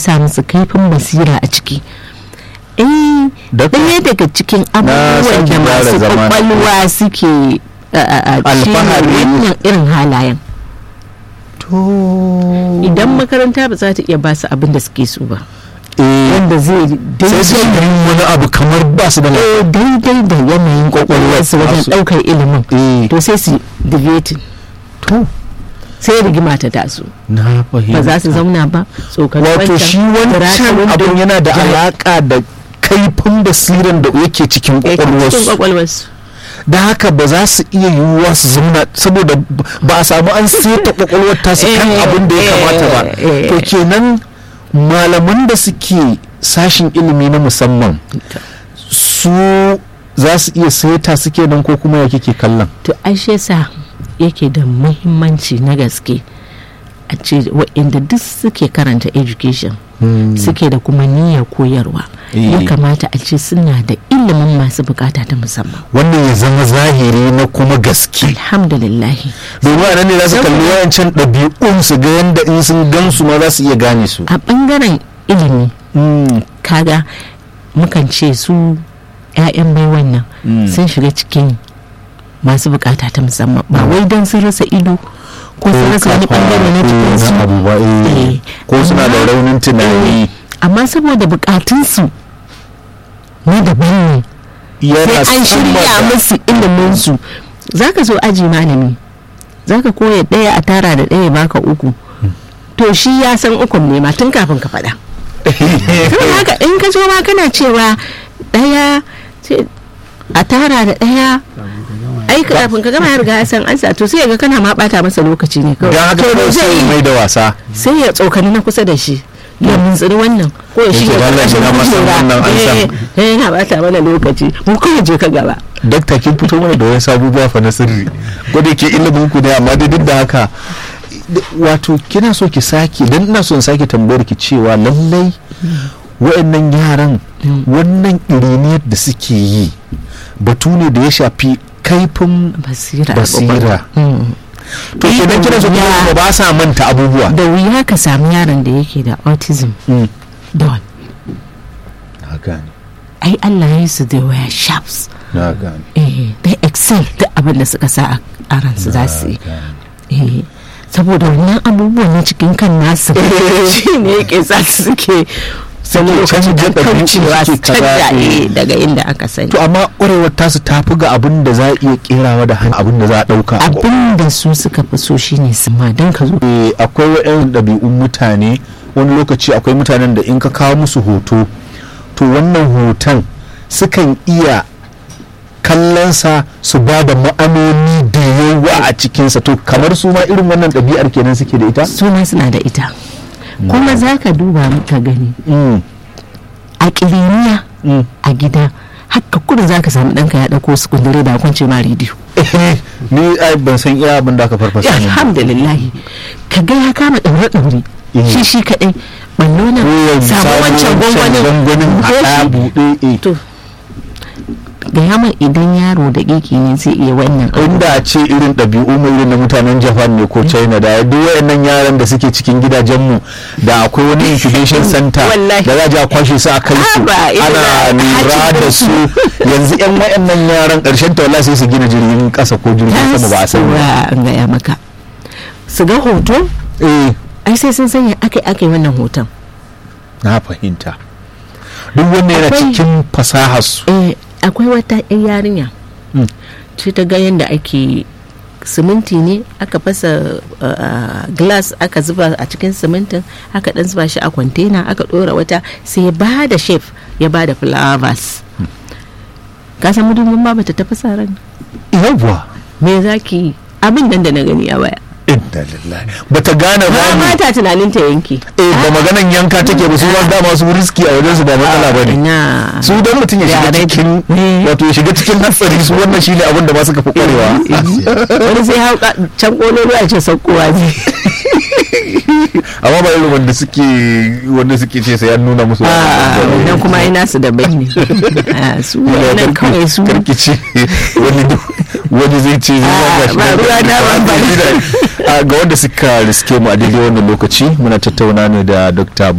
sa musu kaifin basira a ciki eh Dakta, ɗaya daga cikin abubuwan sake da gyara masu zama na kwakwalwa suke a- a- a- shine Alfahari. wannan irin halayen to idan makaranta ba za ta iya ba su abin da suke so ba eh wanda zai sai su daidai yi wani abu kamar ba su da lafiya eh, daidai da yanayin kwakwalwarsu wajen tasu. ɗaukar ilimin eh to sai su deviating to sai rigima ta taso na fahimta ba za su zauna ba tsokan wato shi wancan abun yana da alaka da kaifin basiran da yake cikin cikin kwakwalwarsu kwakwalwarsu da haka ba za su iya yiwuwa su zauna saboda ba a samu an seta kwakwalwar tasu kan Eh, abin da ya eh, kamata ba eh. to kenan malaman da suke sashin ilimi na musamman su za su iya seta suke nan ko kuma ya kike kallon to ashe sa yake da muhimmanci na gaske a ce waɗanda duk suke karanta education suke da kuma niyyar koyarwa ya Eh. kamata a ce suna da ilimin masu bukata ta musamman wannan ya zama zahiri na kuma gaske alhamdulillahi domin a nan ne za su kalli Saboda- wayancan ɗabi'un su ga yadda in sun gansu ma za su iya gane su a ɓangaren ilimi Mm, kaga mukan ce su 'ya'yan bai wannan Mm. sun shiga cikin masu bukata ta musamman ba wai don sun rasa ido ko sun rasa wani kafa, bangare na eh, cikin su na abu ba, eh. Eh, ko suna da amma- raunin tunani eh, amma saboda bukatunsu na daban ne yana sai an sama shirya da- musu iliminsu za ka zo aji malami za ka koya ɗaya a tara da ɗaya baka uku to shi ya san ukun ne ma tun kafin ka faɗa saboda haka in ka zo ma kana cewa ɗaya sai a tara da ɗaya ai kafin ka gama ya riga ya san ansa to sai ya ga kana ma bata masa lokaci ne kawai don haka To me kawai zai sai yi? mai da wasa sai ya tsokani na kusa da shi ya muntsiri wannan ko ya Yake shige da Allah shi na masa wannan ansan. eh yana bata mana lokaci mu kawai je ka gaba dakta kin fito mana da wani sabuwa fa na sirri gwada ke ilimin ku ne amma dai duk da haka wato kina so ki sake dan ina so in sake tambayar ki cewa lallai wa'annan yaran wannan iriniyar da suke yi batu ne da ya shafi kaifin basira Basira. Mm. to kenan kina so ki Ya- ba sa manta abubuwa da wuya ka samu yaron da yake da autism Mm. don na gane ai Allah ya yi su da waya sharps na gane eh they excel duk abin da suka sa a- a ransu za su yi eh saboda wannan abubuwan na cikin kan nasu shi ne yake sa su suke Suke lokacin canja da ɗabi'u, kaucewa su suke kaza, canja eh. eh, daga inda aka sani to amma ƙwarewar tasu ta fi ga abin da za a iya kerawa da hannu abin da za a ɗauka a abin da su suka fi so shine su ma don ka zo Eh, akwai wa'yan ɗabi'un mutane wani lokaci akwai mutanen da in ka kawo musu hoto to wannan hoton sukan iya kallonsa su ba da ma'anoni da yawa a cikinsa to kamar su ma irin wannan ɗabi'ar kenan suke da ita su ma suna da ita kuma za ka duba ka gani Mm, a ƙiriniya mm. a gida haka kudu za ka samu ɗanka ya ɗauko su kundure da kwance ma rediyo ni ai ban san iya abin da aka farfasa min ba. alhamdulillahi ka ga ya kama ɗaure ɗaure Eh. shi shi kaɗai ballo nan Ko ya samu samu wancan gwangwanin gwangwanin buɗe haɗa shi. buɗe eh. to ga yaman idan yaro da ƙiƙi ne zai iya wannan abu. inda a ce irin ɗabi'u mu irin na mutanen japan ne ko china da duk wayannan yaran da suke cikin gidajenmu da akwai wani incubation center Wallahi. da za a je a kwashe su a kai su Ah, ba, irin ana na lura hajji da da su yanzu yan wayannan yaran ƙarshen ta wallahi sai su gina jirgin ƙasa ko jirgin sama ba a sani ba Yawwa, an gaya maka su ga hoto eh ai sai sun sanya aka aka yi wannan hoton na fahimta duk wannan yana Akwai- cikin fasahar su eh akwai wata 'yan yarinya Mm. ce ta ga yadda ake siminti ne aka fasa uh, glass aka zuba a cikin simintin aka dan zuba shi a kwantena aka dora wata sai ya ba da chef ya ba da flowers ka san mudubin ma bata tafasa ran yawwa me zaki yi abin nan da na gani a waya inna lillahi bata gane ba ba ne mata tunanin ta yanke eh ba maganan yanka take ba su ba dama su riski a wajen su ba matsala ba ne na su don mutum ya shiga Yare- cikin Eh. wato ya shiga cikin hatsari su wannan shine abin da ba suka fi kwarewa wani sai hau ka- can kololo a ce saukowa zai amma ba irin wanda suke wanda suke ce sai an nuna musu a wannan kuma ai nasu daban ne Ah, su wannan kawai su karkice wani duk- wani zai ce zai Ah, ba shi ba da- ruwa na ba ba. Ah, ga wanda suka riske mu a daidai wannan lokaci muna tattauna ne da dr